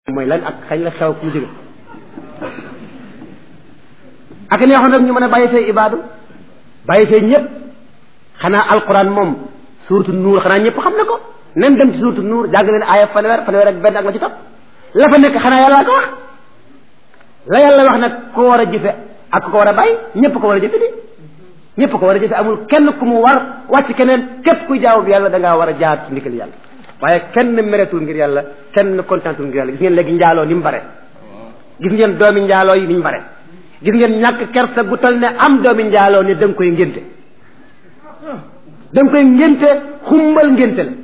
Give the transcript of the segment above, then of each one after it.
mooy lan ak xañ la xew fu mu jóge ak neexoon rek ñu mën a bàyyi say ibaadu bàyyi say ñëpp xanaa alquran moom suuratu nuur xanaa ñëpp xam na ko nen dem ci suuratu nuur jàng leen aaya fanweer fanweer ak benn ak ma ci topp la fa nekk xanaa yàlla ko wax la yàlla wax nag ko war a jëfe ak ko war a bàyyi ñëpp ko war a jëfe di ñëpp ko war a jëfe amul kenn ku mu war wàcc keneen képp kuy jaamu bi yàlla da ngaa war a jaar ci ndigal yàlla waaye kenn meretul ngir yàlla kenn kontaantul ngir yàlla gis ngeen léegi njaaloo ni mu bare gis ngeen doomi njaaloo yi ni ñu bare gis ngeen ñàkk kersa gu tal ne am doomi njaaloo ne da nga koy ngénte da nga koy ngénte xumbal ngénte la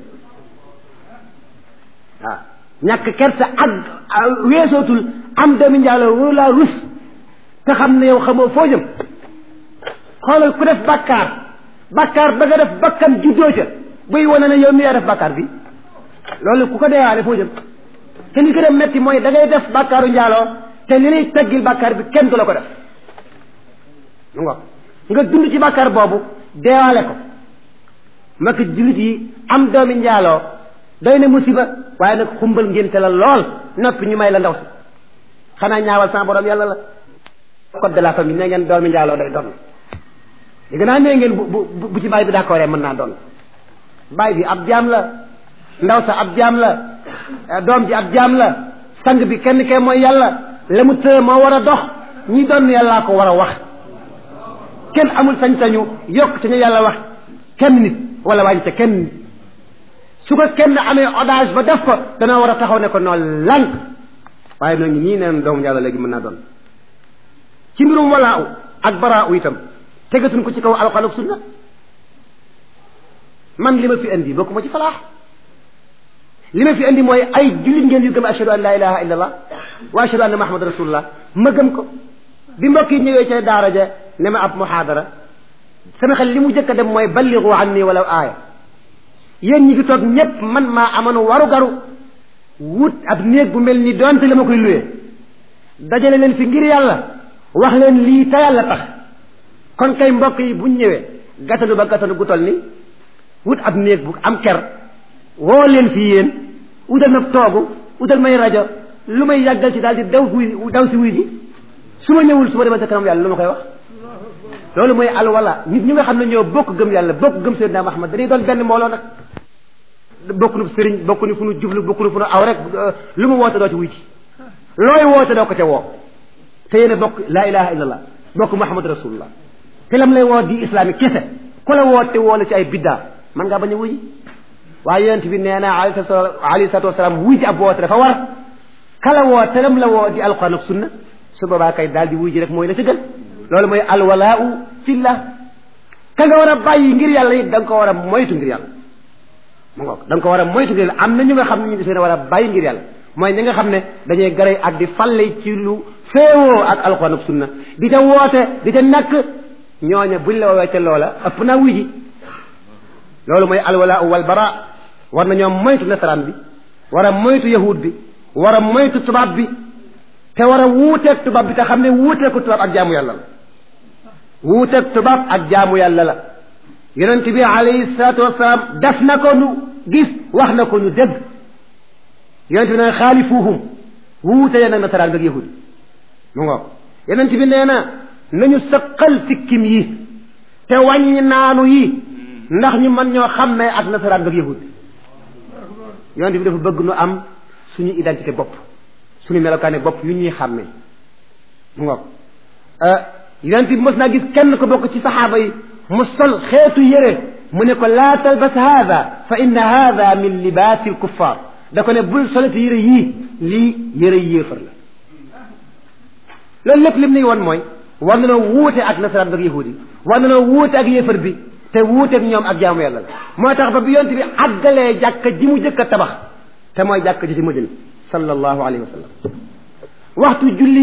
waaw ñàkk kersa ak weesootul am doomi njaaloo wóolu laa rus te xam ne yow xamoo foo jëm xoolal ku def bàkkaar bàkkaar ba nga def bakkan juddoo ca buy wane ne yow mi yaa def bàkkaar bi loolu ku ko deewaale foo jëm te li gën a metti mooy da ngay def bàkkaaru njaaloo te li lay teggil bàkkaar bi kenn du la ko def mu nga nga dund ci bàkkaar boobu deewaale ko mbokk jullit yi am doomi njaaloo doy na musiba waaye nag xumbal ngénte la lool noppi ñu may la ndaw si xanaa ñaawal sama borom yàlla la code de la famille nee ngeen doomi njaaloo day doon li gën a nee ngeen bu bu bu ci baay bi d'accord mën naa doon baay bi ab jaam la ndaw sa ab jaam la doom ji ab jaam la sang bi kenn kee mooy yàlla la mu tëë moo war a dox ñi doon yàllaa ko war a wax kenn amul sañ-sañu yokk ca ñu yàlla wax kenn nit wala wàññi ca kenn nit su ko kenn amee odage ba def ko dana war a taxaw ne ko noonu lànk waaye noo ngi nii neen doomu yàlla léegi mën naa doon ci mbirum walaaw ak baraaw itam tegatuñ ko ci kaw alxuraan ak sunna man li ma fi indi bokku ma ci falaax li ma fi indi mooy ay jullit ngeen yu gëm ashhadu an la ilaha illa allah wa ashhadu anna muhammad rasulullah ma gëm ko bi mbokk yi ñëwee ca daara ja ne ma ab muhaadara sama xel li mu jëkk a dem mooy balligu anni walaw aaya yéen ñi fi toog ñépp man maa amoon waru garu wut ab néeg bu mel ni doonte la ma koy luwee dajale leen fi ngir yàlla wax leen lii te yàlla tax kon kay mbokk yi buñ ñëwee gatanu ba gatanu gu toll ni wut ab néeg bu am ker woo leen fii yéen utal ma toogu utal may rajo lu may yàggal ci daal di daw wuy daw si wuy ji su ma ñëwul su ma demee sa kanam yàlla lu ma koy wax loolu mooy alwala nit ñi nga xam ne ñoo bokk gëm yàlla bokk gëm Seydina Muhammad dañuy doon benn mbooloo nag bokk nu sëriñ bokk nu fu nu jublu bokk nu fu nu aw rek lu mu woote doo ci wuy ci looy woote doo ko ca woo te yéen a bokk laa ilaha illa allah bokk Muhammad rasulullah te lam lay woo di islamique kese ku la woote woo la ci ay biddaa man ngaa bañ a wuy waaye yonent bi nee na alayhi salaatu wasalaam wuy ji ab woote dafa war kala woo te lam la woo di alquran ak sunna su boobaa kay daal di wuy ji rek mooy la ci gën loolu mooy alwalaau fillah ka nga war a bàyyi ngir yàlla it da nga ko war a moytu ngir yàlla mu ngoog da nga ko war a moytu ngir yàlla am na ñu nga xam ne ñu ngi seen war a bàyyi ngir yàlla mooy ñi nga xam ne dañuy garay ak di falle ci lu féewoo ak alquran ak sunna di ca woote di ca nakk ñooña buñ la woowee ca loola ëpp naa wuy ji loolu mooy alwalaau wal bara war nañoo moytu nasaraan bi war a moytu yahud bi war a moytu tubaab bi te war a wuuteeg tubaab bi te xam ne wuuteeg ko tubaab ak jaamu yàlla la wuuteeg tubaab ak jaamu yàlla la yonent bi alayhi salaatu wasalaam def na ko nu gis wax na ko nu dégg yonent bi nee na xaalifuuhum wuute leen ak nasaraan bi ak yahud mu ngoog yonent bi nee na nañu sëqal sikkim yi te wàññi naanu yi ndax ñu mën ñoo xàmmee ak nasaraan bi ak yahud yonent bi dafa bëgg nu am suñu identité bopp suñu melokaane bopp yu ñuy xàmmee mu ngoog yonent bi mos naa gis kenn ko bokk ci saxaaba yi mu sol xeetu yére mu ne ko laa talbas haada fa inna haada min libaasi alkuffar da ko ne bul solati yére yii lii yére yéefar la loolu lépp lim ni woon mooy war na noo wuute ak nasaraan bi ak yahudi war na noo wuute ak yéefar bi te wuuteeg ñoom ak jaamu yàlla la moo tax ba bi yonent bi àggalee jàkka ji mu jëkk a tabax te mooy jàkka ji ci Madina sallallahu alayhi wa sallam waxtu julli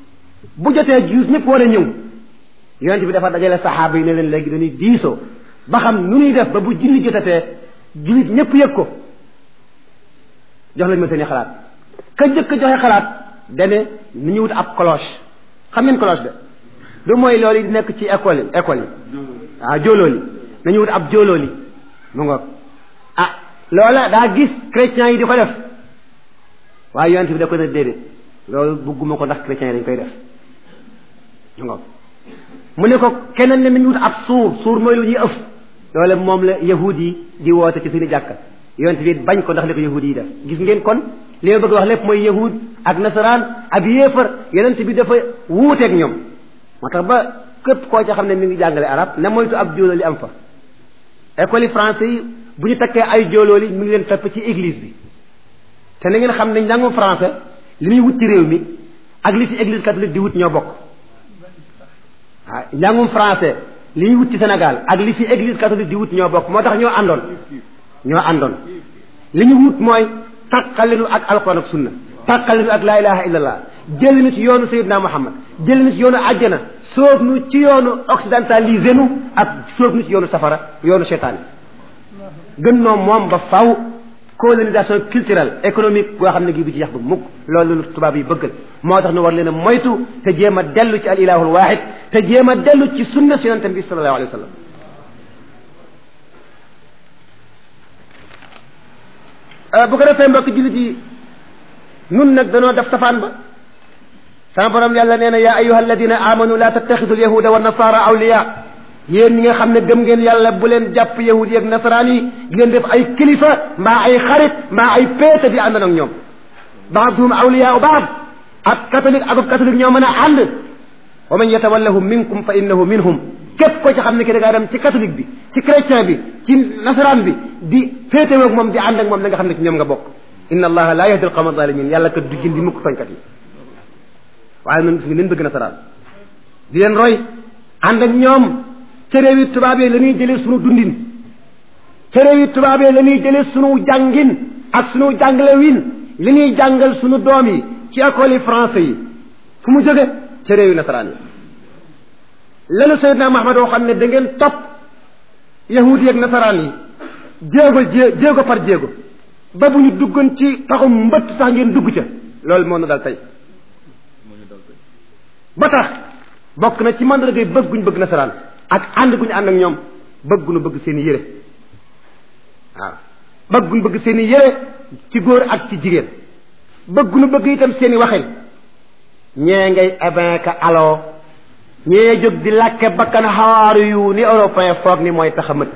bu jotee juus ñëpp war a ñëw yonent bi dafa dajale saxaaba yi ne leen léegi dañuy diisoo ba xam nu ñuy def ba bu julli jotatee jullit ñëpp yëg ko jox lañ ma seen i xalaat ka jëkk joxe xalaat dane nu ñu wut ab cloche xam ngeen cloche de du mooy loolu yi di nekk ci école yi école yi waaw jóolooli nañu wut ab jóolooli mu ngoog ah loola daa gis chrétiens yi di ko def waaye yonent bi da ko ne déedéet loolu bëgguma ko ndax chrétiens yi dañ koy def ñu ngoog mu ne ko keneen ne nañu wut ab suur suur mooy lu ñuy ëf loolu moom la yahud yi di woote ci suñu jàkka yonent bi bañ ko ndax li ko yahud yi def gis ngeen kon li ma bëgg wax lépp mooy yahud ak nasaraan ab yéefar yonent bi dafa wuuteeg ñoom moo tax ba képp koo ca xam ne mi ngi jàngale arab na moytu ab jóolóo li am fa école yi français yi bu ñu takkee ay jóolóo li mi ngi leen fepp ci église bi te na ngeen xam ne njàngum français li muy wut ci réew mi ak li ci église catholique di wut ñoo bokk waaw njàngum français li ñuy wut ci Sénégal ak li fi église catholique di wut ñoo bokk moo tax ñoo àndoon ñoo àndoon li ñu wut mooy tàqalinu ak alquran ak sunna tàqalinu ak laa ilaha illallah jël nu ci yoonu sayidna muhammad jël nu ci yoonu àjjana sóob nu ci yoonu occidentalisé nu ak sóob nu ci yoonu safara yoonu seytaane gën noo moom ba faw colonisation culturelle économique boo xam ne gi bi ci yax ba mukk loolu lu tubaab yi bëggal moo tax nu war leen a moytu te jéem a dellu ci al ilahul wahid te jéem a dellu ci sunna si yonente bi sallallahu alayhi wa sallam bu ko defee mbokk jullit yi nun nag danoo def safaan ba sama borom yàlla nee na yaa ayuha alladina amanu la tattaxidu alyahuda wa nasara awliya yéen ñi nga xam ne gëm ngeen yàlla bu leen jàpp yahud yi ak nasaraan yi di leen def ay kilifa mbaa ay xarit mbaa ay péete di ànd ak ñoom baaduhum awliyaa baad ab catholique ak ab catholique ñoo mën a ànd wa man yatawallahum minkum fa innahu minhum képp ko ci xam ne ki da ngaa dem ci catholique bi ci chrétien bi ci nasaraan bi di féete ak moom di ànd ak moom da nga xam ne ci ñoom nga bokk inna allaha la yahdi alqawma zalimin yàlla kat du jindi mukk tooñkat yi waaye nun gis nga leen bëgg nasaraan di leen roy ànd ak ñoom ca réew yi tubaab yi la ñuy jëlee sunu dundin ca réew yi tubaab yi la ñuy jëlee sunu jàngin ak sunu jàngale win li ñuy jàngal sunu doom yi ci école yi français yi fu mu jóge ca réew yi nasaraan yi lanu Seydina Muhammad waxoon ne da ngeen topp yahudi ak nasaraan yi jéego jé jéego par jéego ba bu ñu duggoon ci taxum mbëtt sax ngeen dugg ca loolu moo na dal tey ba tax bokk na ci mandargay bëgg guñ bëgg nasaraan ak ànd guñu ànd ak ñoom bëgg guñu bëgg seen i yére waaw bëgg guñu bëgg seen i yére ci góor ak ci jigéen bëgg guñu bëgg itam seen i waxin ñee ngay ebinka aloo ñee jóg di làkke bakkan xawaaru yu ni européen foog ni mooy tax a mët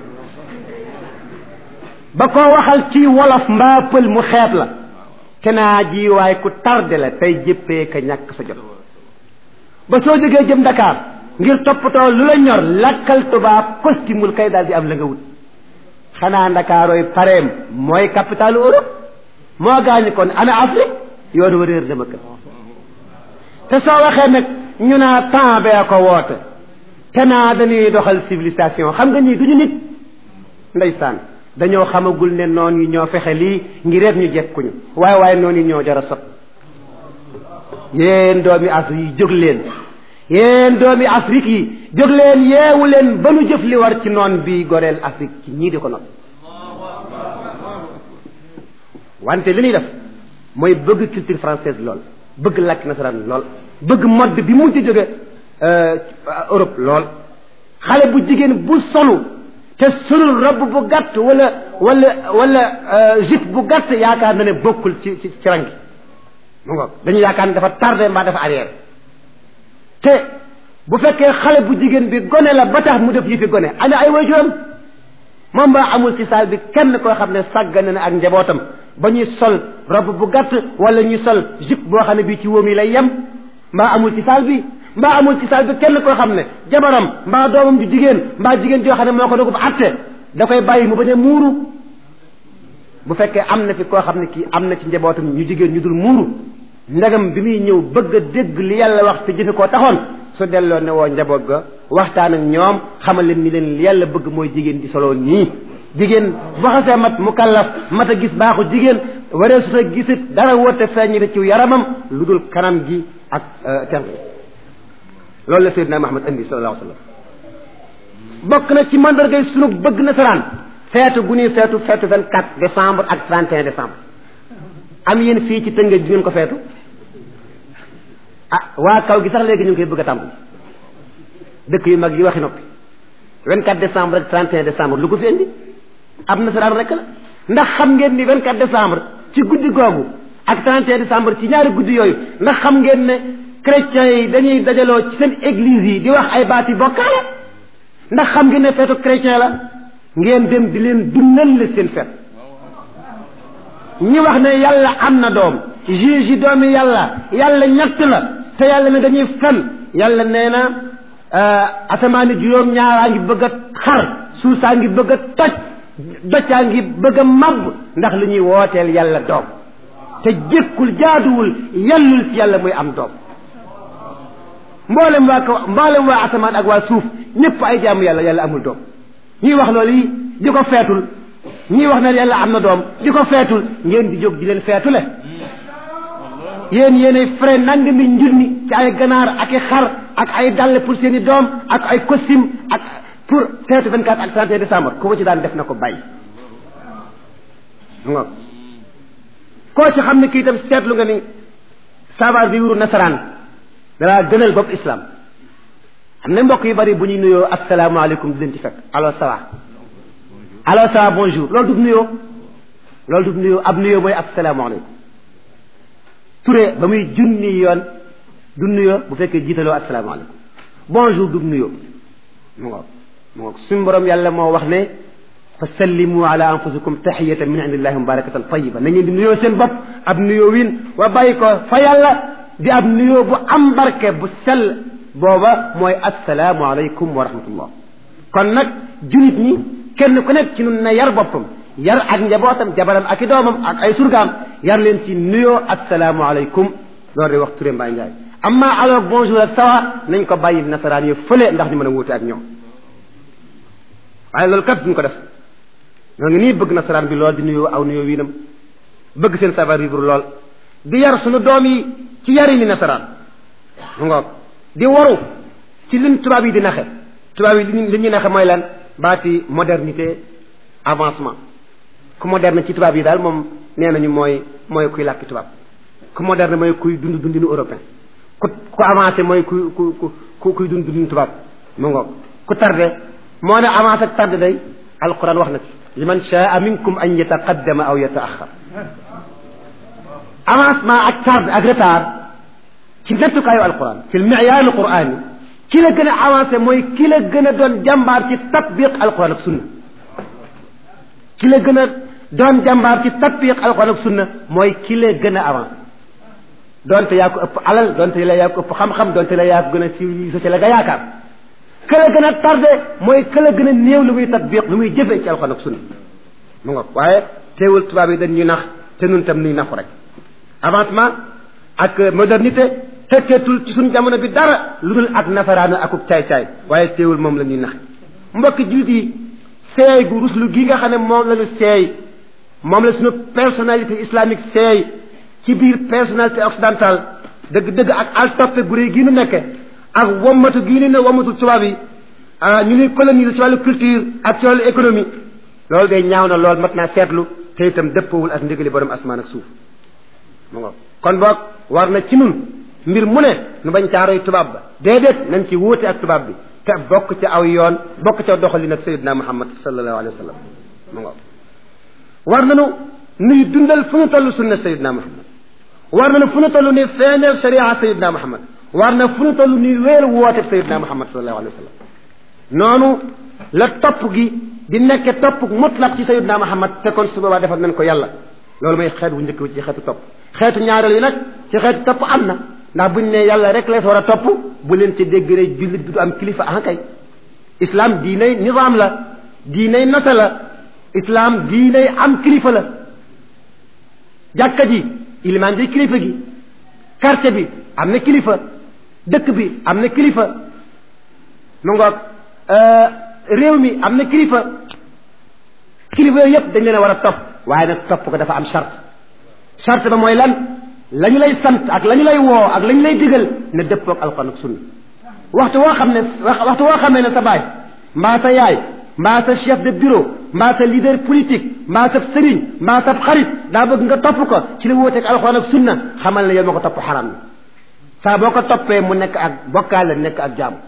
ba koo waxal ci wolof mbaa pël mu xeeb la kenaa ji waaye ku tardé la tey jëppee ka ñàkk sa jot ba soo jógee jëm Dakar ngir toppatoo lu la ñor lakkal tubaab costumul kay daal di am la nga wut xanaa ndakaarooy pareem mooy capitalu Europe moo gaañu kon ana Afrique yoonu wa réer dama kër te soo waxee nag ñu naa temps bee ko woote te naa dañuy doxal civilisation xam nga ñii duñu nit ndeysaan dañoo xamagul ne noon yi ñoo fexe lii ngir rek ñu jekkuñu waaye waaye noonu yi ñoo jar a sot yéen doomi Afrique yi jóg leen yéen doomi Afrique yi jóg leen yeewu leen ba nu jëf li war ci noon bi goreel Afrique ci ñii di ko not wante li ñuy def mooy bëgg culture française lool bëgg làkk nasaraan lool bëgg mode bi mu ci jóge Europe lool xale bu jigéen bu solu te solul robe bu gàtt wala wala wala jupe bu gàtt yaakaar na ne bokkul ci ci ci rangi mu ngoog dañu yaakaar ne dafa tardé mbaa dafa arrière te bu fekkee xale bu jigéen bi gone la ba tax mu def yi fi gone ana ay waajuram moom ba amul ci saal bi kenn koo xam ne sàggane na ak njabootam ba ñuy sol robe bu gàtt wala ñuy sol jupe boo xam ne bii ci wóom yi lay yem mbaa amul ci saal bi mbaa amul ci saal bi kenn koo xam ne jabaram mbaa doomam ju jigéen mbaa jigéen joo xam ne moo ko dogu ba atte da koy bàyyi mu bañ a muuru bu fekkee am na fi koo xam ne kii am na ci njabootam ñu jigéen ñu dul muuru ndegam bi muy ñëw bëgg a dégg li yàlla wax te jëfe koo taxoon su delloo ne woo njaboot ga waxtaan ak ñoom xamal leen ni leen li yàlla bëgg mooy jigéen di solo nii jigéen bu xasee mat mu kallaf mat a gis baaxu jigéen waree su ta gisit dara woote feeñite ci yaramam lu dul kanam gi ak tenq loolu la Seydina Muhammad indi sallallahu alayhi wa sallam bokk na ci mandargay sunu bëgg nasaraan feetu gu ñuy feetu feetu 24 décembre ak 31 décembre am yéen fii ci tëngëj bi ngeen ko feetu ah waa kaw gi sax léegi ñu ngi koy bëgg a tàmbali dëkk yu mag yi waxi noppi 24 décembre ak 31 décembre lu ko fi indi ab nasaraan rek la ndax xam ngeen ni 24 décembre ci guddi googu ak 31 décembre ci ñaari guddi yooyu ndax xam ngeen ne chrétiens yi dañuy dajaloo ci seen église yi di wax ay baati bokkaale ndax xam ngeen ne feetu chrétien la ngeen dem di leen dundal la seen feet ñi wax ne yàlla am na doom juge yi doomi yàlla yàlla ñett la te yàlla ne dañuy fen yàlla nee na asamaani juróom ñaaraa ngi bëgg a xar suusaa ngi bëgg a toj doccaa ngi bëgg a màbb ndax li ñuy wooteel yàlla doom te jékkul jaaduwul yellul ci yàlla muy am doom mboolem waa ko mboolem waa asamaan ak waa suuf ñëpp ay jaamu yàlla yàlla amul doom ñuy wax loolu yi di ko feetul ñii wax ne yàlla am na doom di ko feetul ngeen di jóg di leen feetule yéen yéenay frais nangami njurmi ci ay ganaar ak i xar ak ay dàll pour seen i doom ak ay costume ak pour feetu 24 ak 31 décembre ku ko ci daan def na ko bàyyi nga koo ci xam ne kii itam seetlu nga ni savoir vivre nasaraan dalaa gënal bopp islam am na mbokk yu bari bu ñuy nuyoo asalaamaaleykum di leen ci fekk alors ça va alors ça va bonjour loolu du nuyoo loolu du nuyoo ab nuyoo mooy asalaamaaleykum Touré ba muy junni yoon du nuyoo bu fekkee jiitaloo asalaamaaleykum bonjour du nuyoo mu ngoog mu ngoog suñu borom yàlla moo wax ne fa sallimu ala anfusikum taxiyatan min indillahi mubarakatan tayiba na ngeen di nuyoo seen bopp ab nuyoo win wa bàyyi ko fa yàlla di ab nuyoo bu am barke bu sell booba mooy asalaamualeykum wa rahmatullah kon nag julit ñi kenn ku nekk ci nun na yar boppam yar ak njabootam jabaram ak i doomam ak ay surgaam yar leen ci nuyoo asalaamualeykum loolu de wax Touré Mbaye Ndiaye amma alors bonjour ak sawa nañ ko bàyyi nasaraan yi fële ndax ñu mën a wuute ak ñoom waaye loolu kat duñ ko def ñoo ngi nii bëgg nasaraan bi lool di nuyoo aw nuyoo wiinam bëgg seen savoir vivre lool di yar suñu doom yi ci yari ni nasaraan mu ngoog di waru ci liñ tubaab yi di naxe tubaab yi li ñuy naxe mooy lan baati modernité avancement ku moderne ci tubaab yi daal moom nee nañu mooy mooy kuy làkki tubaab ku moderne mooy kuy dund dundinu européen ku ku avancé mooy ku ku ku kuy dund dundinu tubaab mu ngoog ku tardé moo ne avancé ak tardé day alquran wax na ci liman shaa minkum an yataqaddama aw yataaxar avancement ak tardé ak retard ci nettukaayu alquran fi lmiyaar alquran yi ki la gën a avancé mooy ki la gën a doon jàmbaar ci tatbiq alquran ak sunna ki la gën a doon jàmbaar ci tatbiq alquran ak sunna mooy ki la gën a avancé donte yaa ko ëpp alal donte la yaa ko ëpp xam-xam donte la yaa ko gën a civilisé ci la nga yaakaar ka la gën a tardé mooy ka la gën a néew lu muy tatbiq lu muy jëfee ci alquran ak sunna mu nga waaye teewul tubaab yi dañ ñu nax te nun tam nuy naxu rek avancement ak modernité fekkeetul ci suñ jamono bi dara lu dul ak nasaraana akub caay-caay waaye teewul moom la ñuy naxe mbokki jullit yi seey gu ruslu gi nga xam ne moom la ñu seey moom la suñu personnalité islamique seey ci biir personnalité occidentale dëgg-dëgg ak al toppe gu réy gii nu nekke ak wommatu gii nu ne wommatu tubaab yi ñu ñuy coloniser ci wàllu culture ak ci wàllu économie loolu day ñaaw na lool mat naa seetlu te itam dëppawul ak ndigali borom asmaan ak suuf mu ngo kon boog war na ci nun mbir mu ne nu bañ caaroy tubaab ba déedéet nañ ci wuute ak tubaab bi te bokk ci aw yoon bokk ca doxalin ak sayidna muhammad sallallahu alayhi wa sallam mu ngo war nañu nuy dundal fu ñu toll sunna sayidna muhammad war nañu fu ñu toll ni feeneel sharia sayidna muhammad war na fu ñu toll ni wéer woote sayidna muhammad sallallahu alayhi wa sallam noonu la topp gi di nekke topp mutlaq ci sayidna muhammad te kon su boobaa defal nañ ko yàlla loolu mooy xeet bu njëkk bi ci xeetu topp xeetu ñaareel yi nag ci xeetu topp am na ndax buñ ne yàlla rek lees war a topp bu leen ci dégg rek jullit bi du am kilifa ah kay islam diinay nizaam la diinay nota la islam diinay am kilifa la jàkka ji ilimaan ji kilifa gi quartier bi am na kilifa dëkk bi am na kilifa mu ngoog réew mi am na kilifa kilifa yooyu yëpp dañ leen a war a topp waaye nag topp ko dafa am charte charte ba mooy lan la ñu lay sant ak la ñu lay woo ak la ñu lay digal ne dëppoog alxuraan ak sunna waxtu woo xam ne waxtu woo xamee ne sa baay mbaa sa yaay mbaa sa chef de bureau mbaa sa leader politique mbaa sa sëriñ mbaa sa xarit daa bëgg nga topp ko ci la wóoteeg alxuraan ak sunna xamal ne yow ma ko topp xaram na saa boo ko toppee mu nekk ak bokkaale nekk ak jaam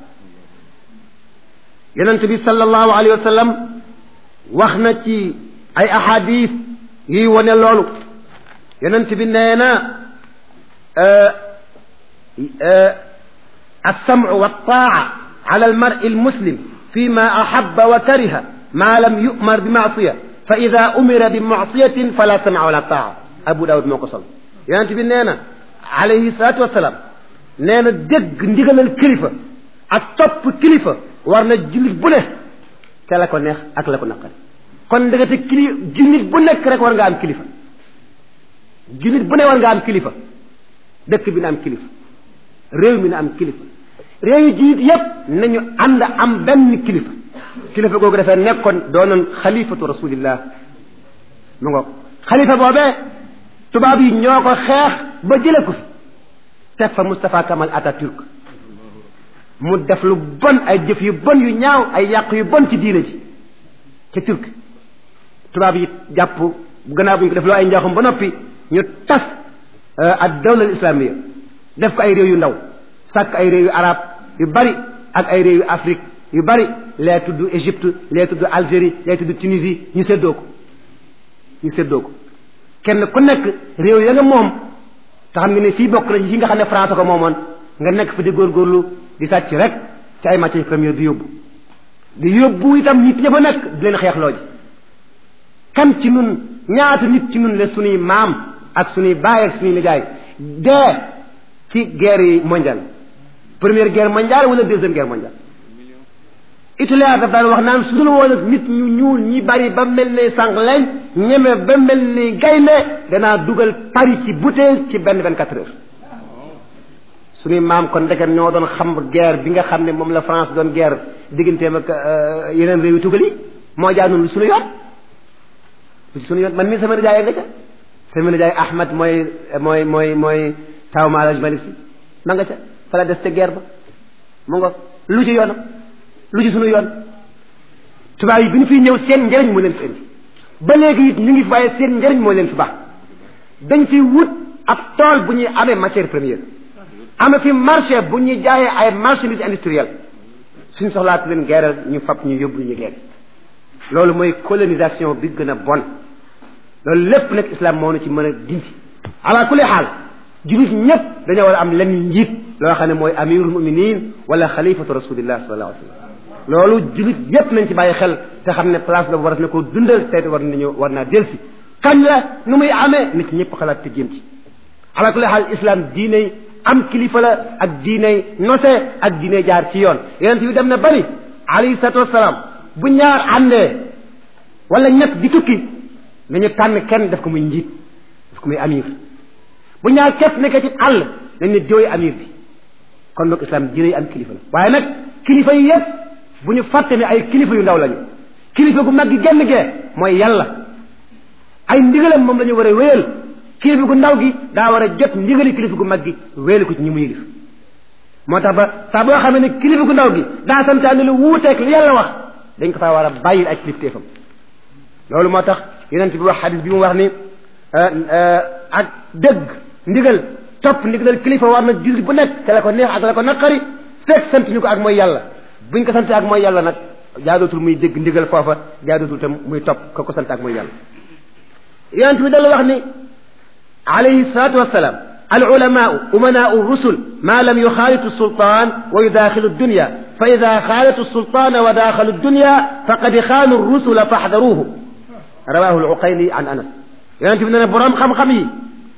yonent bi sallallahu alayhi wa sallam wax na ci ay ahadis yuy wone loolu yonent bi nee na alsamcu waltaa ala almari almuslim fi ma ahaba wa kariha ma lam yumar bi maasiya fa ida umira bi maasiyatin fala samca wala taa abu daawud moo ko sol yonent bi nee na alayhi salaatu wasalaam nee na dégg ndigalal kilifa ak topp kilifa war na jullit bu ne te la ko neex ak la ko naqari kon ndegete kili jullit bu nekk rek war nga am kilifa jullit bu ne war nga am kilifa dëkk bi na am kilifa réew mi na am kilifa réew yi jullit yépp nañu ànd am benn kilifa kilifa googu dafay nekkoon doonoon xalifatu rasulillah mu ngoog xalifa boobee tubaab yi ñoo ko xeex ba jële ko fi teg fa Moustapha Kamal Atatürk mu def lu bon ay jëf yu bon yu ñaaw ay yàq yu bon ci diine ji ca turk tubaab yi jàpp gannaaw bu ñu ko def loo ay njaaxum ba noppi ñu tas ak dawla islamiya def ko ay réew yu ndaw sàkk ay réew yu arab yu bari ak ay réew yu Afrique yu bari lee tudd Égypte lee tudd Algérie lee tudd Tunisie ñu séddoo ko ñu séddoo ko kenn ku nekk réew ya nga moom te xam nga ne fii bokk na ci yi nga xam ne France ko moomoon nga nekk fi di góorgóorlu di sàcc rek ci ay matières premières di yóbbu di yóbbu itam nit ña fa nekk di leen xeexloo ji kan ci nun ñaata nit ci nun la sunuy maam ak sunuy baay ak sunuy nijaay dee ci guerre yi mondiale première guerre mondiale wala deuxième guerre mondiale Hitler daf daan wax naan su dul woon ak nit ñu ñuul ñi bari ba mel ne sànq lañ ñeme ba mel ni gaynde danaa dugal Paris ci bouteille ci benn vingt quatre heures suñuy maam kon ndeket ñoo doon xam guerre bi nga xam ne moom la France doon guerre digganteem ak yeneen réew yi tugal yi moo jaanoon lu suñu yoon lu suñu yoon man mii sama nijaay nga ca sama nijaay Ahmad mooy mooy mooy mooy taw Maalaj Malik si ma nga ca fa la des ca guerre ba mu nga lu ci yoonam lu ci suñu yoon tubaab yi bi ñu fiy ñëw seen njëriñ moo leen fi indi ba léegi it ñu ngi fi waaye seen njëriñ moo leen fi baax dañ fi wut ab tool bu ñuy amee matière première am fi marché bu ñuy jaayee ay marchandises industrielles suñ soxlaatu leen geeral ñu fab ñu yóbbu ñu geer loolu mooy colonisation bi gën a bon loolu lépp nag islam moo nu ci mën a dindi ala kulli xaal jullit ñëpp dañoo war a am lenn njiit loo xam ne mooy amirul muminin wala xalifatu rasulillah sallallahu alayhi wa sallam loolu jullit yépp nañ ci bàyyi xel te xam ne place boobu war na koo dundal te war nañu war naa delsi kañ la nu muy amee nit ñëpp xalaat te jéem ci ala kulli xaal islam diiney am kilifa la ak diiney nose ak diiney jaar ci yoon yonent bi dem na bari alayhi salatu wasalaam bu ñaar àndee wala ñett di tukki nañu tànn kenn def ko muy njiit def ko muy amir bu ñaar képp nekkee ci àll nañ ne diwee amir bi kon nag islam diiney am kilifa la waaye nag kilifa yi yépp bu ñu fàtte ne ay kilifa yu ndaw lañu kilifa gu mag gi genn gee mooy yàlla ay ndigalam moom la ñu war a wéyal kilifa gu ndaw gi daa war a jot ndigali kilifa gu mag gi wéyal ko ci ñi mu yilif moo tax ba saa boo xamee ne kilifa gu ndaw gi daa santaane lu wuuteeg li yàlla wax dañ ko faa war a bàyyil ay kilifteefam loolu moo tax yonent bi wax xadis bi mu wax ni ak dëgg ndigal topp ndigalal kilifa war na jullit bu nekk te la ko neex ak la ko naqari fekk sant ñu ko ak mooy yàlla buñ ko sant ak mooy yàlla nag jaadootul muy dégg ndigal foofa jaadootul tam muy topp ko ko sant ak mooy yàlla yonent bi dala wax ni alayhi salatu wassalam al ulamaau umanaau rusul ma lam yuxaalitu sultaan wa yudaaxilu dunya fa ida xaalatu sultaana wa daaxalu dunya faqad xaanu rusula faxdaruuhu rawahu luqayli an anas yonent bi ne ne boroom xam-xam yi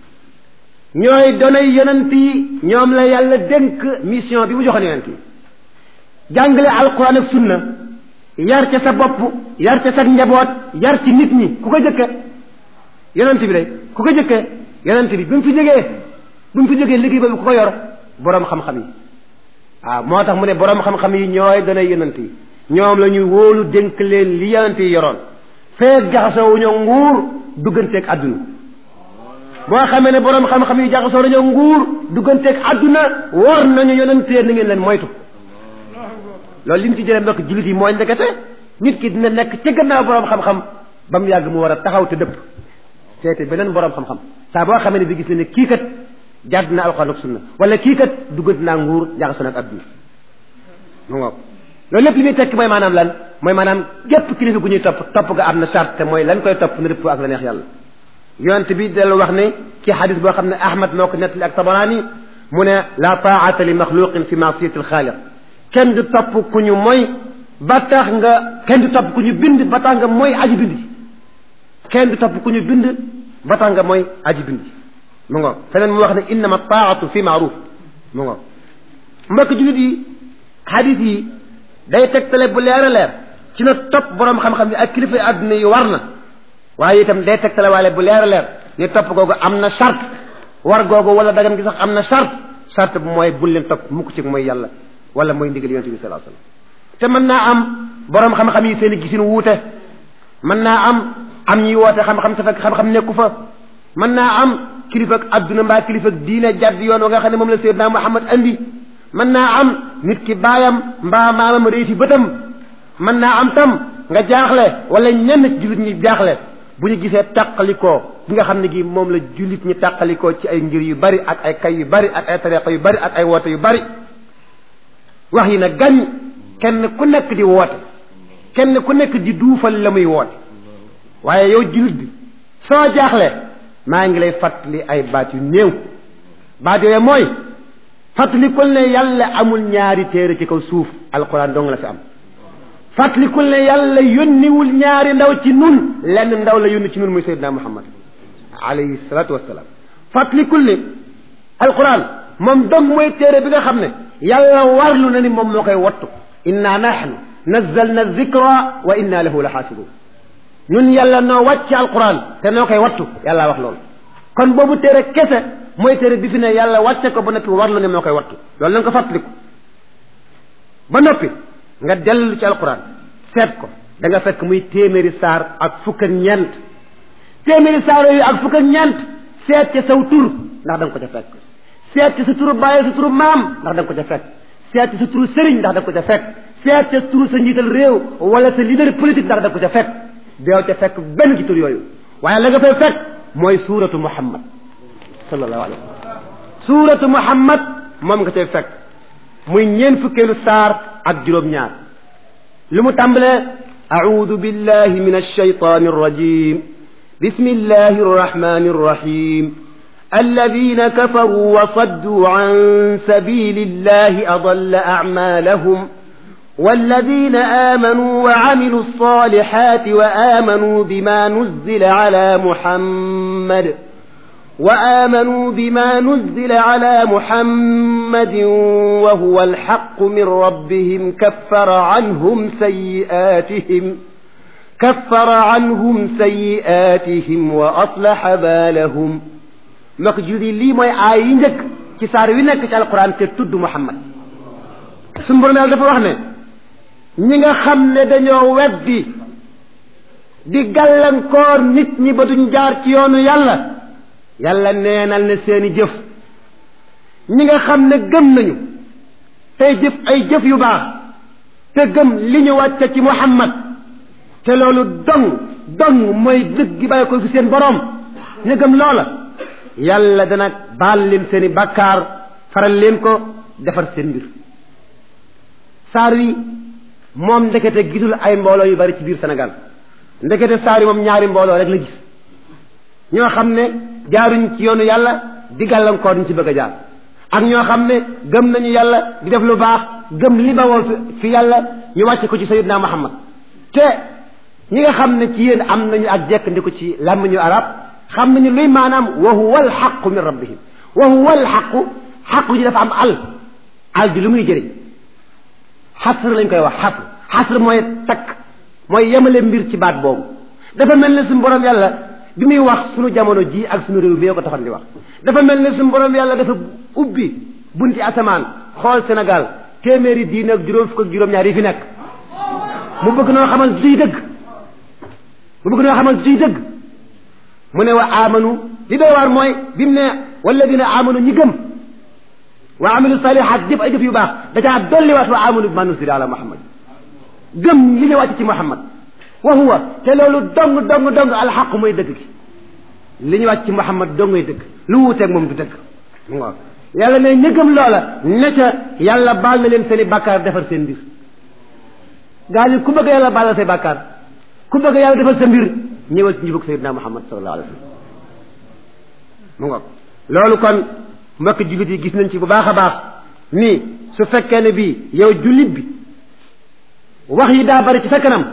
ñooy donay yonent yi ñoom la yàlla dénk mission bi mu joxoon yonent yi jàngale alquran ak sunna yar ca sa bopp yar ca sa njaboot yar ci nit ñi ku ko jëkke yonent bi day ku ko jëkke yonent bi bi mu fi jógee bi mu fi jógee liggéey boobu ku ko yor boroom xam-xam yi waaw moo tax mu ne boroom xam-xam yi ñooy donay yonent yi ñoom la ñuy wóolu dénk leen li yonent yi yoroon feeg jaxasoo wuñu nguur dugganteeg àdduna boo xamee ne boroom xam-xam yi jaxasoo nañoo nguur dugganteeg àdduna war nañu yonentee na ngeen leen moytu loolu li ñu ci jëlee mbokk jullit yi mooy ndekete nit ki dina nekk ci gannaaw boroom xam-xam ba mu yàgg mu war a taxaw te dëpp seete beneen boroom xam-xam saa boo xamee ne bi gis ne ne kii kat jàdd na alxuraan ak sunna wala kii kat duggante naa nguur jaxasoo nag àdduna mu ngoog loolu lépp li muy tekki mooy maanaam lan mooy maanaam gépp kilifa gu ñuy topp topp ga am na charte te mooy lan koy topp na rëpp ak la neex yàlla yonent bi dellu wax ne ci xadis boo xam ne ahmad moo ko nettali ak tabaraani mu ne la taata li maxluqin fi maasiyati alxaaliq kenn du topp ku ñu mooy ba tax nga kenn du topp ku ñu bind ba tax nga mooy aji bind ji kenn du topp ku ñu bind ba tax nga mooy aji bind ji mu ngo feneen mu wax ne innama taatu fi maaruf mu ngo mbokk jullit yi xadis yi day tegtale bu leer a leer ci na topp boroom xam-xam yi ak kilifa adduna yi war na waaye itam day tegtale waale bu leer a leer ni topp googu am na charte war googu wala dagam gi sax am na charte charte bu mooy bul leen topp mukk ci mooy yàlla wala mooy ndigal yonent bi sallallahu alayhi wasallam te mën naa am boroom xam-xam yi seen i gisin wuute mën naa am am ñuy woote xam-xam te fekk xam-xam nekku fa mën naa am kilifa ak adduna mbaa kilifa ak diine jàdd yoon wa nga xam ne moom la Seydina Muhammad andi mën naa am nit ki baayam mbaa maamam réyti bëtam mën naa am tam nga jaaxle wala ñenn ci jullit ñi jaaxle bu ñu gisee tàqalikoo bi nga xam ne gi moom la jullit ñi tàqalikoo ci ay ngir yu bari ak ay kay yu bari ak ay tariqa yu bari ak ay woote yu bari wax yi na gàññ kenn ku nekk di woote kenn ku nekk di duufal la muy woote waaye yow jullit bi soo jaaxle maa ngi lay fàttali ay baat yu néew baat yooyu mooy fàttalikul ne yàlla amul ñaari téere ci kaw suuf alquran dong la fi am fàttalikul ne yàlla yónniwul ñaari ndaw ci nun lenn ndaw la yónni ci nun muy sayyidina muhammad alayhi salatu wassalam fàttalikul ne alquran moom dong mooy téere bi nga xam ne yàlla warlu na ni moom moo koy wattu inna nahnu nazzalna dhikra wa inna lahu la xaafidun ñun yàlla noo wàcc alquran te noo koy wattu yàlla wax loolu kon boobu téere kese mooy téere bi fi ne yàlla wàcce ko ba noppi warlu ne moo koy wattu loolu na nga ko fàttaliku ba noppi nga dellu ci alquran seet ko da nga fekk muy téeméeri saar ak fukk ak ñeent téeméeri saar yooyu ak fukk ak ñeent seet ca saw tur ndax da nga ko ca fekk seet ca sa turu bàyyi sa turu maam ndax da nga ko ca fekk seet ca sa turu sëriñ ndax da nga ko ca fekk seet ca turu sa njiital réew wala sa leader politique ndax da nga ko ca fekk deew ca fekk benn ci tur yooyu waaye la nga fay fekk mooy suuratu muhammad sallallahu alayhi wa sallam suuratu muhammad moom nga cay fekk muy ñeen fukkeelu saar ak juróom-ñaar lu mu tàmbalee audu billahi min alshaytan arrajim bismi llahi arrahmani arrahim الذين كفروا وصدوا عن سبيل الله أضل أعمالهم والذين آمنوا وعملوا الصالحات وآمنوا بما نزل على محمد وآمنوا بما نزل على محمد وهو الحق من ربهم كفر عنهم سيئاتهم كفر عنهم سيئاتهم وأصلح بالهم مكجودي لي موي آي نك ci saar wi nekk ci alquran te tudd Muhammad suñu borom yàlla dafa wax ne ñi nga xam ne dañoo weddi di gàllankoor nit ñi ba duñ jaar ci yoonu yàlla yàlla neenal na seeni jëf ñi nga xam ne gëm nañu tey jëf ay jëf yu baax te gëm li ñu wàcce ci muhammad te loolu dong dong mooy dëgg gi bàyyi ko fi seen boroom ñu gëm loola yàlla dana baal leen seeni bàkkaar faral leen ko defar seen mbir saar wi moom ndekete gisul ay mbooloo yu bari ci biir Sénégal ndekete saar wi moom ñaari mbooloo rek la gis ñoo xam ne jaaruñ ci yoonu yàlla di gàllankoor ñu ci bëgg a jaar ak ñoo xam ne gëm nañu yàlla di def lu baax gëm li ba woon fi yàlla ñu wàcce ko ci sayyidina Muhammad te ñi nga xam ne ci yéen am nañu ak jekk ndi ko ci làmmiñu arab xam nañu luy maanaam wa huwa alxaqu min rabbihim wa huwa alxaqu xaqu ji dafa am al al ji lu muy jëriñ xasr lañ koy wax xasr xasr mooy takk mooy yemale mbir ci baat boobu dafa mel ne suñu borom yàlla bi muy wax suñu jamono ji ak suñu réew bi ko taxoon di wax dafa mel ne suñu borom yàlla dafa ubbi bunti asamaan xool Sénégal téeméeri diine ak juróom fukk ak juróom-ñaar yi fi nekk mu bëgg noo xamal suy dëgg mu bëgg noo xamal suy dëgg mu ne wa amanu li doy waar mooy bi mu ne walladina amanu ñi gëm wa amilu salihat jëf ay jëf yu baax da caa dolliwaat wa amanu bi ma nusila ala muhammad gëm li ñu wàcc ci muhammad wa huwa te loolu dong dong dong alxaq mooy dëgg gi li ñu wàcc ci muhammad dong mooy dëgg lu wuuteeg moom du dëgg mu ngoog yàlla ne ñi gëm loola ne ca yàlla baal na leen seen i bàkkaar defar seen mbir gaa ñi ku bëgg yàlla baal la say bàkkaar ku bëgg yàlla defal sa mbir ñëwal ci njubug sayyidina muhammad sallallahu alayhi wa sallam mu ngoog loolu kon mbokk jullit yi gis nañ ci bu baax a baax ni su fekkee ne bii yow jullit bi wax yi daa bari ci sa kanam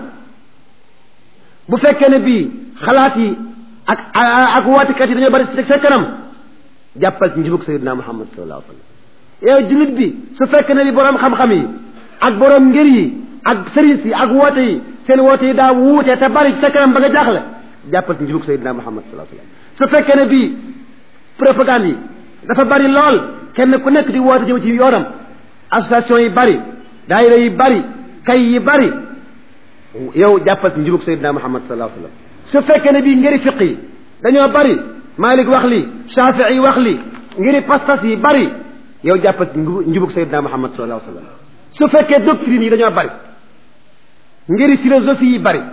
bu fekkee ne bii xalaat yi ak ak wootekat yi dañoo bari ci sa kanam jàppal ci njubug sayyidina muhammad sallallahu alayhi wa sallam yow jullit bi su fekkee ne bi boroom xam-xam yi ak boroom ngir yi ak sëriñ yi ak woote yi seen woote yi daa wuute te bari ci sa kanam ba nga jaaxle jàppal ci njubug sayyidina muhammad sallallahu alayhi wa sallam su fekkee ne bii propagande yi dafa bari lool kenn ku nekk di woote jëm ci yoonam association yi bari daayira yi bari kay yi bari yow jàppal ci njubug sayyidina muhammad sallallahu alayhi wa sallam su fekkee ne bii ngiri fiq yi dañoo bari Malik wax li Shafii yi wax li ngiri pas-pas yi bari yow jàppal ci njubug sayyidina muhammad sallallahu alayhi wa sallam su fekkee doctrine yi dañoo bari ngiri philosophie yi bari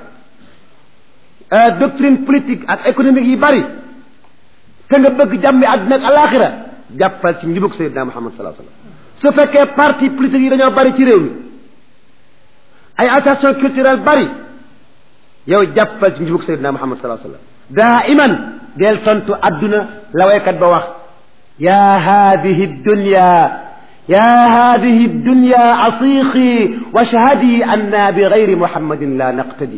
doctrine politique ak économique yi bari te nga bëgg jàmmi àdduna ak alaxira jàppal ci njubug sayyidina muhammad sallallahu alayhi wa sallam su fekkee parti politique yi dañoo bari ci réew mi ay association culturelle bari yow jàppal ci njubug sayyidina muhammad sallallahu alayhi wa sallam daa iman del tontu adduna la waykat ba wax ya hadihi dunya ya hadihi dunya asiqi washhadi anna bi gayri muhammadin la naqtadi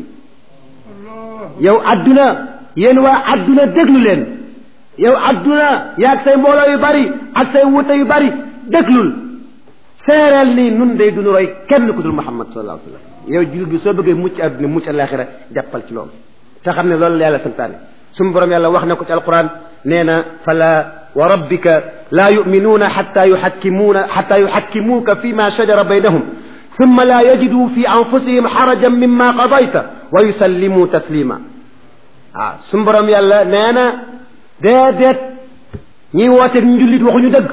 yow adduna yéen waa adduna déglu leen yow adduna yaag say mbooloo yu bari ak say wuute yu bari déglul seereel nii nun day dunu roy kenn ku dul muhammad sallallahu alayhi wa sallam yow jullit bi soo bëggee mucc adduna mucc alaxira jàppal ci loolu te xam ne loolu la yàlla santaane suñu borom yàlla wax na ko ci alquran nee na fala wa rabbika laa yuminuuna xata yuxakkimuuna xata yuxakkimuuka fi ma shajara baynahum summa laa yajiduu fi anfusihim xarajan mimma qadayta wa yusallimuu taslima waaw suñu borom yàlla nee na déedéet ñiy wooteeg njullit waxuñu dëgg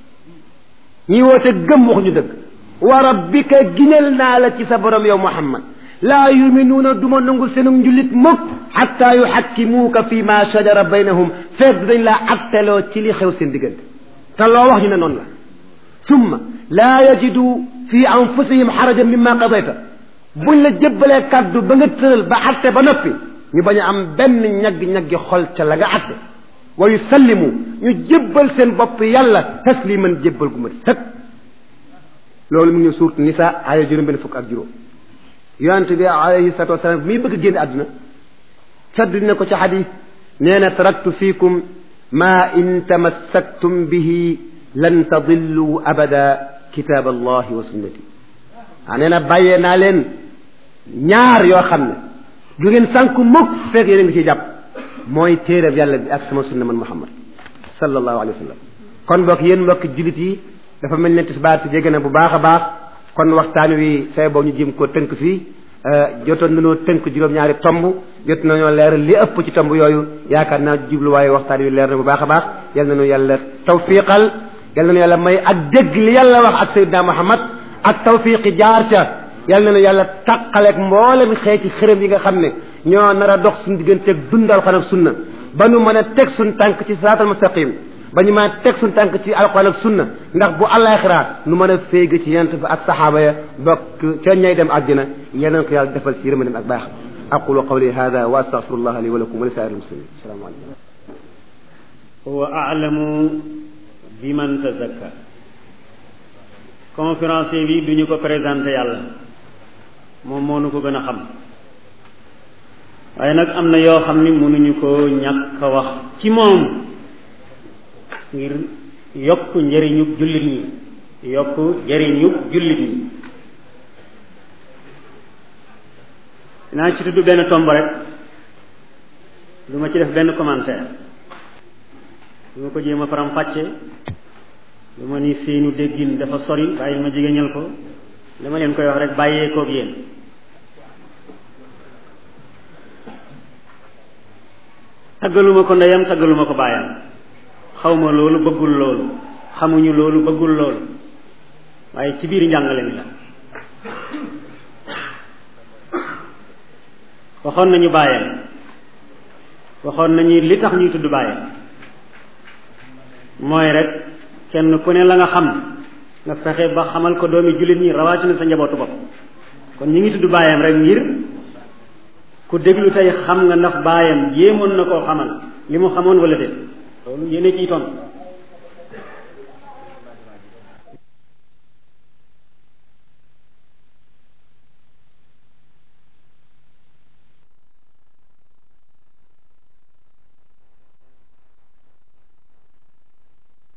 ñiy wooteeg gëm waxuñu dëgg wa rabbika ginal naa la ci sa borom yow muhammad laa yuminuuna duma nangul seenu njullit mukk xatta yuxakkimuuka fi ma shajara baynahum fekk dañ laa atteloo ci li xew seen diggante te loo wax ñu ne noonu la summa laa yajidu fi anfusihim xarajan mimma qadayta buñ la jëbbalee kàddu ba nga tëral ba atte ba noppi ñu bañ a am benn ñagg-ñaggi xol ca la nga atte wa yusallimu ñu jébbal seen bopp yàlla tasliman jébbal gu ma sëkk loolu mu ngi suurt nisa aaya juróom benn fukk ak juróom yonente bi alayhi salatu wasalaam mi bëgg génn àdduna fedd dina ko ci xadis nee na taraktu fiikum ma in tamassaktum bihi lan tadillu abada kitab allahi wa sunnati waa nee na bàyyee naa leen ñaar yoo xam ne du ngeen sànku mukk fekk yéen a ngi ciy jàpp mooy téereb yàlla bi ak sama sunna man muhammad sallallahu alayhi wa sallam kon mbokk yéen mbokk jullit yi dafa mel ne tisbaar si jege na bu baax a baax kon waxtaan wi say boo ñu jëm ko tënk fii jotoon nañoo tënk juróom-ñaari tomb jot nañoo leeral li ëpp ci tomb yooyu yaakaar naa jubluwaayu waxtaan wi leer na bu baax a baax yal nañu yàlla tawfiqal yal nañu yàlla may ak dégg li yàlla wax ak Seydina Muhammad ak tawfiqi jaar ca yal nañu yàlla taqaleeg mboolem xeeti xërëm yi nga xam ne ñoo nar a dox suñu digganteeg dundal xan ak sunna ba nu mën a teg suñu tànk ci siraatal mustaqim ba ñu mën a teg suñu tànk ci alquran ak sunna ndax bu àllaaxira nu mën a féeg ci yent fa ak saxaaba ya bokk ca ñay dem àddina yeneen ko yàlla defal ci yërmandem ak baax aqulu qawli hada wa astaghfirullah li wa lakum wa li saa'iril muslimin assalaamu alaykum huwa a'lamu biman tazakka conférencier bi duñu ko présenté yàlla moom moo nu ko gën a xam waaye nag am na yoo xam ni mënuñu ko ñàkk a wax ci moom ngir yokk njëriñu jullit ñi yokk njëriñu jullit ñi dinaa ci tudd benn tomb rek du ma ci def benn commentaire du ma ko jéem a faram fàcce du ma ni seenu déggin dafa sori bàyyi ma jigéñal ko dama leen koy wax rek bàyyee koog yéen taggaluma ko ndeyam taggaluma ko baayam xawma loolu bëggul loolu xamuñu loolu bëggul loolu waaye ci biir njàngale mi la waxoon nañu baayam waxoon nañu li tax ñuy tudd baayam mooy rek kenn ku ne la nga xam nga fexe ba xamal ko doomi jullit ñi rawatina sa njabootu bopp kon ñi ngi tudd baayam rek ngir ku déglu tey xam nga ndax baayam jéemoon na koo xamal li mu xamoon wala déet loolu yéene ciy ton